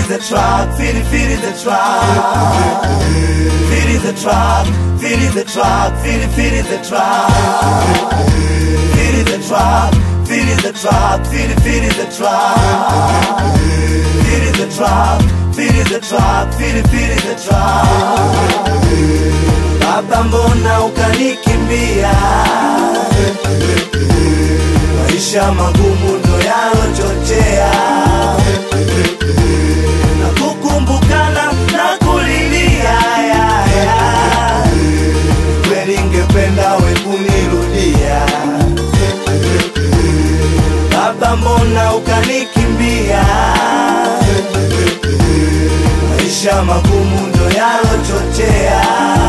feel the trap, feel feel the trap. Feel the trap, feel the trap, feel feel the trap. Feel the trap, feel the trap, feel feel the trap. Feel the trap, feel the trap, feel feel the trap. Baba, mbona ukanikimbia? Maisha magumu ndo yalochochea na kukumbukana na kulilia ya, ya. Kweli ngependa we kunirudia Baba, mbona ukanikimbia? Maisha magumu ndo yalochochea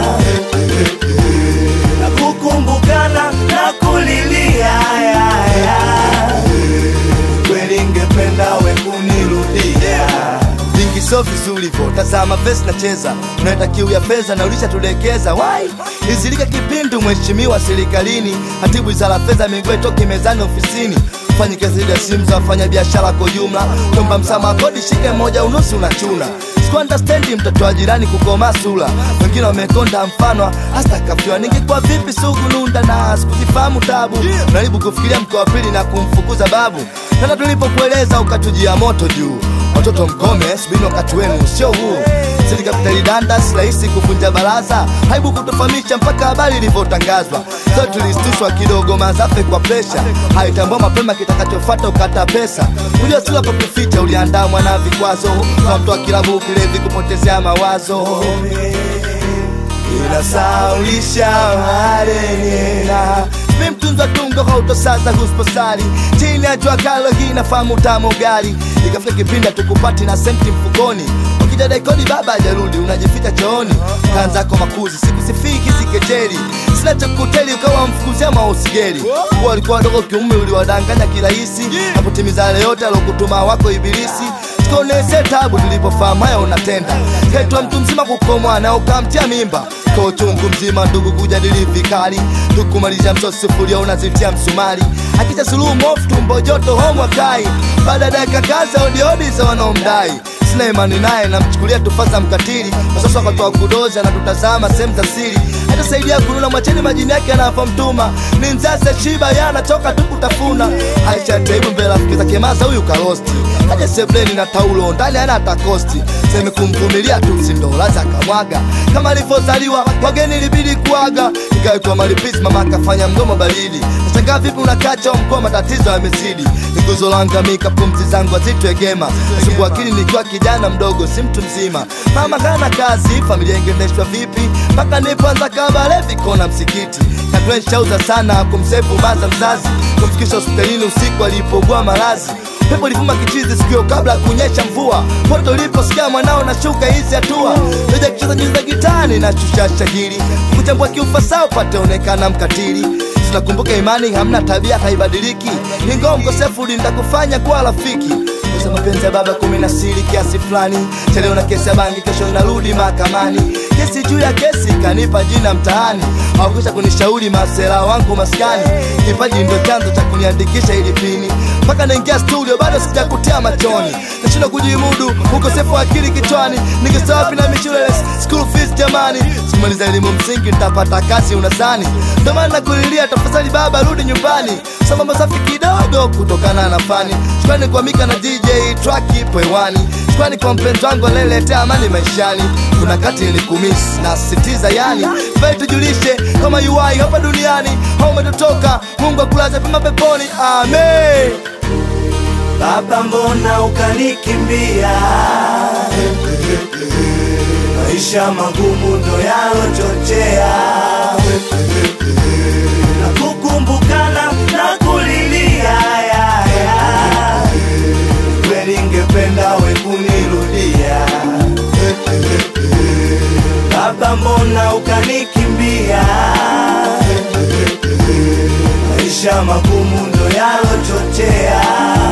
na kukumbukana na kulilia ya, ya. Kweli ngependa we kunirudia vingi sio vizuri vo tazama vesi nacheza unaeta kiu ya fedha na ulishatulekeza wai izilika kipindu mheshimiwa serikalini hatibu wizara fedha miguu toki mezani ofisini fanyi kazi ya simu za wafanya biashara kwa jumla tomba msamaha kodi shike moja unusu unachuna sikuandastendi mtoto wa jirani kukoma sula wengine wamekonda mfano hasta kafiwa ningekuwa vipi sugu nunda na sikuzifahamu tabu naribu kufikiria mkoa wa pili na kumfukuza babu tena tulipokueleza ukatujia moto juu watoto mkome subini wakati wenu sio huu sili kapitali danda si rahisi kuvunja baraza haibu kutufahamisha mpaka habari ilivyotangazwa so tulistushwa kidogo mazafe kwa presha haitambua mapema kitakachofata ukata pesa kujua sila pa kuficha uliandamwa na vikwazo kwa mtu wa kilabu kilevi kupotezea mawazo inasaulisha marenena mi mtunza tungo hautosaza husposari chini ya jua kalo hii nafahamu tamu gari ikafika kipindi tukupati na senti mfukoni ukija daikoni baba ajarudi unajificha chooni kanzako makuzi sikusifii kisikejeri sina cha kuteli ukawa mfukuzia mausigeri kuwa walikuwa wadogo kiume uliwadanganya kirahisi na kutimiza yale yote alokutuma wako ibilisi tukonese tabu tulipofahamu haya unatenda hetwa mtu mzima kukomwa na ukamtia mimba kwa uchungu mzima ndugu kujadili vikali tukumalizia msosi sufuria unazitia msumari akija suluhu mofu tumbo joto homwa kai baada ya dakika kaza odiodi za wanaomdai sina imani naye namchukulia tufasa mkatili wasasa wakatoa kudozi anatutazama sehemu za siri hatasaidia kununa mwacheni majini yake anavomtuma ni mzase shiba yanatoka tu kutafuna aisha taibu mbele rafiki zake maza huyu karosti aje sebleni na taulo ndani ana takosti seme kumvumilia tu sindolaza akamwaga kama alivyozaliwa wageni ilibidi kuaga ikawekwa malipisi mama akafanya mdomo baridi nashangaa vipi unakacha mkoa matatizo yamezidi niguzo langamika pumzi zangu azitwegema nasumbua akili nikiwa kijana mdogo si mtu mzima mama kana kazi familia ingendeshwa vipi mpaka nipoanza kabale vikona msikiti katwenshauza sana kumsefu baza mzazi kumfikisha hospitalini usiku alipogua malazi pepo livuma kichizi sikio kabla ya kunyesha mvua poto uliposikia mwanao nashuka hizi hatua leja kicheza nyuzi za gitani na shusha shahiri kuchambua kiufasaa upate onekana mkatili tunakumbuka imani hamna tabia haibadiliki ingawa mkosefu kufanya kuwa rafiki Kosa mapenzi ya baba kumi na siri kiasi fulani chaleo na kesi ya bangi kesho narudi mahakamani kesi juu ya kesi kanipa jina mtaani hawakwisha kunishauri masela wangu maskani kipaji ndo chanzo cha kuniandikisha ili pini mpaka naingia studio bado sijakutia machoni nashindwa kujimudu ukosefu wa akili kichwani nikisa wapi na mishule school fees jamani simaliza elimu msingi nitapata kazi unasani ndo maana nakulilia tafadhali baba rudi nyumbani sambamba safi kidogo kutokana na fani shukrani kwa mika na dj track ipo hewani shukrani kwa mpenzi wangu aleletea amani maishani kuna kati nilikumisi na sitiza yani vai tujulishe kama uai hapa duniani au umetotoka mungu akulaze pema peponi amen Baba, mbona ukanikimbia? Maisha magumu ndo yalochochea na kukumbukana na kulilia ya, ya. Kweli ngependa we kunirudia Baba, mbona ukanikimbia? Maisha magumu ndo yalochochea